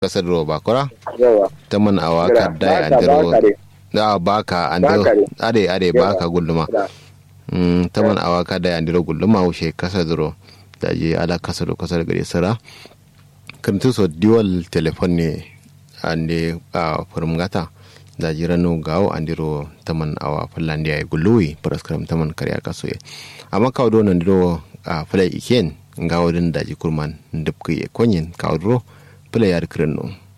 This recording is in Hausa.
kasar ro bakura yawa taman awaka Gira, da baka, andiro baka de. da baka andiro Baka de. ade ade Yawa. baka gulluma da mm taman awaka da andiro gulluma ushe kasar ro da je ala kasar ro kasar gare sara kantu so dual telephone ne ande a furmgata da jirano gawo andiro taman awa fallandiya e gulluwi paraskram taman kariya kasoye amma kawo do nandiro a fulai iken gawo din daji kurman ndupki e konyin kawo do fulai yar kirin no